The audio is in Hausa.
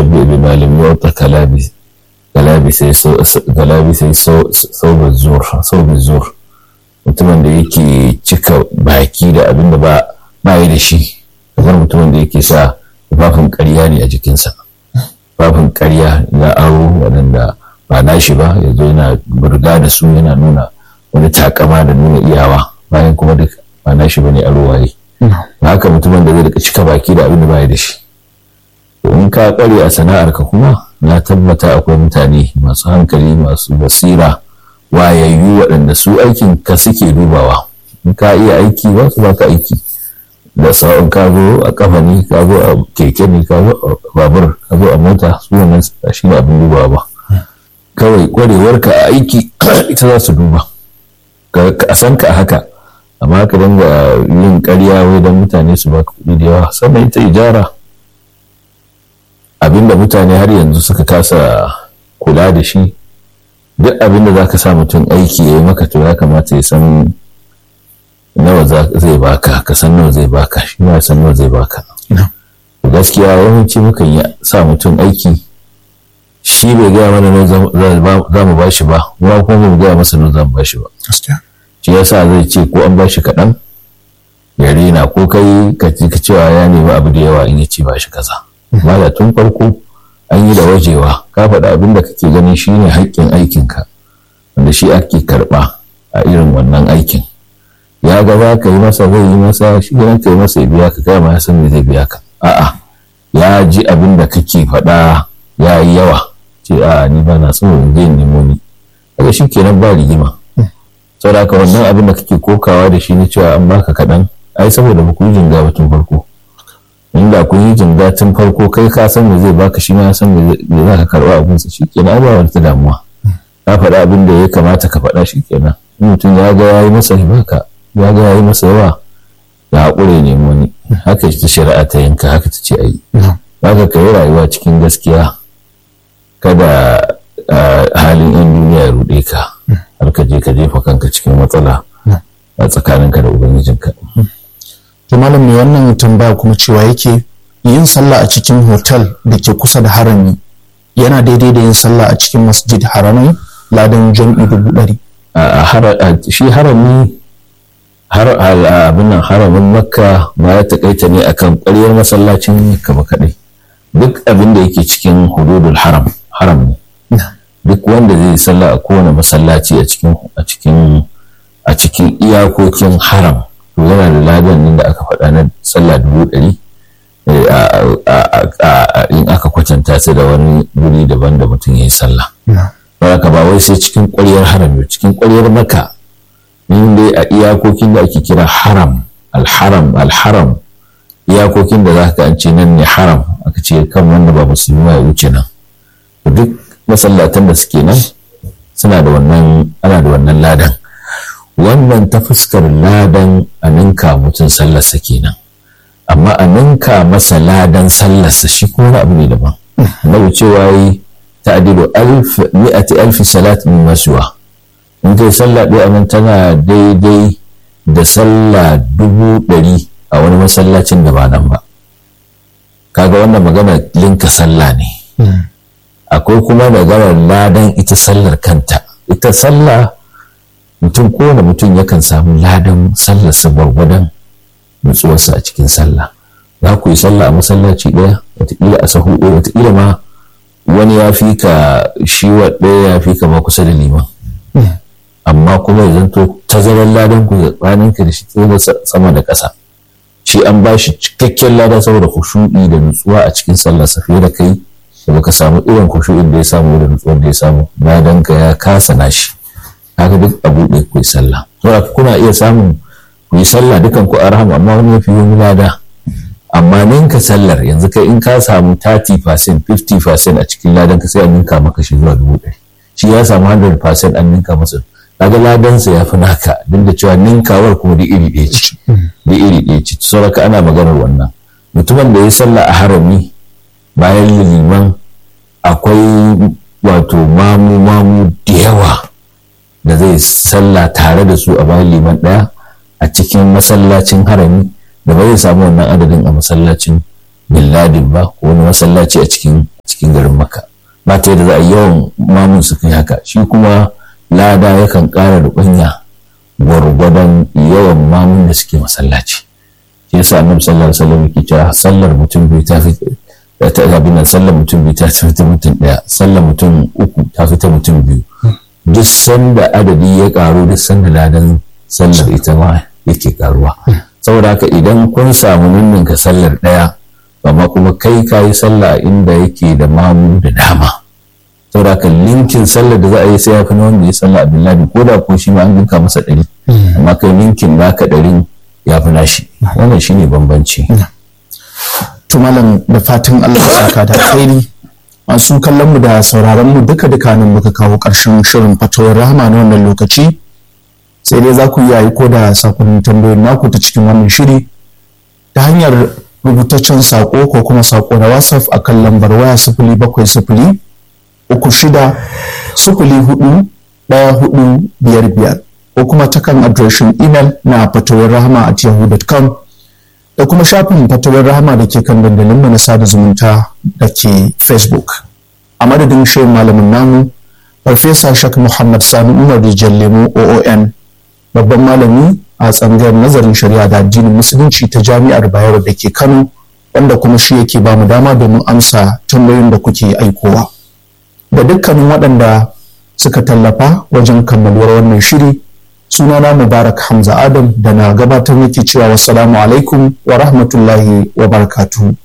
mushabbi bi malam yu'ta kalabi galabi sai galabi sai sauba zur sauba zur mutumin da yake cika baki da abin da ba ba yi da shi kamar mutumin da yake sa tufafin ƙarya ne a jikinsa tufafin ƙarya na aro waɗanda ba nashi ba ya zo yana burga da su yana nuna wani takama da nuna iyawa bayan kuma duk ba nashi ba ne aro waye haka mutumin da zai rika cika baki da abin da ba yi da shi in ka ƙware a sana'arka kuma na tabbata akwai mutane masu hankali masu basira wayayyu waɗanda su aikin ka suke dubawa in ka iya aiki ba su baka aiki da sa'on ka zo a kafa ne ka zo a keke ne ka zo a babur ka zo a mota su wannan shi ne abin dubawa ba kawai ƙwarewarka a aiki ita za su duba a san ka haka amma ka dinga yin ƙarya wai don mutane su baka kuɗi da yawa sannan ita ijara abinda mutane har yanzu suka kasa kula da shi duk abinda za ka sa mutum aiki ya yi maka to ya kamata ya san nawa zai baka ka san nawa zai baka shi ma san nawa zai baka gaskiya yawanci mukan yi sa mutum aiki shi bai gaya mana nawa za mu bashi ba kuma kuma mu gaya masa nawa za mu bashi ba shi yasa zai ce ko an bashi kaɗan ya rena ko kai ka cewa ya nemi abu da yawa in ya ce bashi kaza mala tun farko an yi da wajewa ka faɗa abin da kake ganin shi ne haƙƙin aikinka wanda shi ake karɓa a irin wannan aikin ya ga za ka yi masa zai yi masa shi ganin ka yi masa ya biya ka kai ma ya san me zai biya ka a'a ya ji abin da kake faɗa ya yi yawa ce a'a ni ba na so in je nemo ni kaga shi kenan ba rigima saboda haka wannan abin da kake kokawa da shi ne cewa an baka kaɗan ai saboda ba ku yi jinga ba tun farko inda kun yi jinga tun farko kai ka san me zai baka shi ma ya san me za ka karba abin sa shikenan ba wata damuwa ka faɗa abin da ya kamata ka faɗa shikenan in mutum ya ga yayi masa baka ya ga yayi masa yawa ya haƙure ne wani haka ta shari'a ta yanka haka ta ce ayi haka ka yi rayuwa cikin gaskiya kada halin yan duniya ya ruɗe ka har ka je ka jefa kanka cikin matsala a tsakaninka da ubangijinka. to malam mai wannan tambaya kuma cewa yake yin sallah a cikin hotel da ke kusa da harami yana daidai da yin sallah a cikin masjid haramai ladan jam'i dubu ɗari. shi harami har abin nan haramin makka ba ya takaita ne akan ƙwaryar masallacin makka ba kaɗai duk abin da yake cikin hududul haram haram ne duk wanda zai sallah a kowane masallaci a cikin a cikin a cikin iyakokin haram to yana da ladan nan da aka faɗa na sallah dubu ɗari in aka kwatanta ta da wani guri daban da mutum ya yi sallah. Haka ba wai sai cikin ƙwaryar haram cikin ƙwaryar maka in dai a iyakokin da ake kira haram alharam alharam iyakokin da za ka an ce nan ne haram aka ce kan wanda ba musulmi ya wuce nan duk masallatan da suke nan suna da wannan ana da wannan ladan wannan ta fuskar ladan a ninka mutum sallarsa kenan amma a ninka masa ladan sallarsa shi ko wani abu ne daban na cewa yi ta'dilu alf mi'ati alfi salat min masuwa in kai sallah ɗaya nan tana daidai da sallah dubu ɗari a wani masallacin da ba nan ba kaga wannan magana linka sallah ne akwai kuma maganar ladan ita sallar kanta ita sallah mutum kowane mutum yakan samu ladan sallarsa gwargwadon nutsuwarsa a cikin sallah za ku yi sallah a masallaci ɗaya wataƙila a sahu ɗaya wataƙila ma wani ya fi ka shi ɗaya ya fi ka ma kusa da liman amma kuma ya zanto tazarar ladan ku tsakanin ka da shi sama da ƙasa shi an ba shi cikakken lada saboda kushu'i da nutsuwa a cikin sallarsa fiye da kai da baka samu irin kushu'in da ya samu da nutsuwar da ya samu ladan ka ya kasa nashi haka duk a buɗe ku yi sallah saboda kuna iya samun ku yi sallah dukan ku arham amma wani yafi yi lada amma ninka sallar yanzu kai in ka samu 30% 50% a cikin ladan ka sai a ninka maka shi zuwa dubu ɗari shi ya samu 100% an ninka masa kaga ladansa ya fi naka duk da cewa ninkawar kuma da iri ɗaya ce da iri ɗaya ce saboda ana maganar wannan mutumin da ya sallah a harami bayan liman akwai wato mamu mamu da yawa da zai sallah tare da su a bayan liman ɗaya a cikin masallacin harami da ba zai samu wannan adadin a masallacin billadin ba ko wani masallaci a cikin cikin garin maka ba ta yadda za a yawan mamun su kai haka shi kuma lada yakan ƙara rubanya gwargwadon yawan mamun da suke masallaci shi yasa annabi sallallahu alaihi wasallam yake cewa sallar mutum bai ta fi ta abin nan sallar mutum bai ta fi ta mutum daya sallar mutum uku ta fi ta mutum biyu duk sanda adadi ya karu duk sanda ladan sallar ita ma yake karuwa saboda haka idan kun samu ninninka sallar daya amma kuma kai ka yi sallah inda yake da mamu da dama saboda haka linkin sallar da za a yi sai ya fi na wanda ya sallah abdullahi ko da ko shi ma an ginka masa ɗari amma kai linkin naka ɗarin ya fi nashi wannan shine bambanci to malam da fatan Allah ya saka da alheri masu kallon mu da sauraron mu duka duka nan muka kawo ƙarshen shirin fatawar rahama na wannan lokaci sai dai za ku iya aiko da sakonnin tambayoyin naku ta cikin wannan shiri ta hanyar rubutaccen sako ko kuma sako na whatsapp a kan lambar waya sifili bakwai sifili uku shida sifili hudu ɗaya hudu biyar biyar ko kuma ta kan adireshin imel na fatawar rahama at yahoo.com da kuma shafin fatawar rahama da ke kan dandalinmu na sada zumunta da ke facebook a madadin shirin malamin namu farfesa shak muhammad sani umar rijal lemo oon babban malami a tsangayar nazarin shari'a da addinin musulunci ta jami'ar bayero da ke kano wanda kuma shi yake ba mu dama domin amsa tambayoyin da kuke aikowa da dukkanin waɗanda suka tallafa wajen kammaluwar wannan shiri sunana mubarak hamza adam da na gabatar yake cewa wassalamu alaikum wa rahmatullahi wa barakatuhu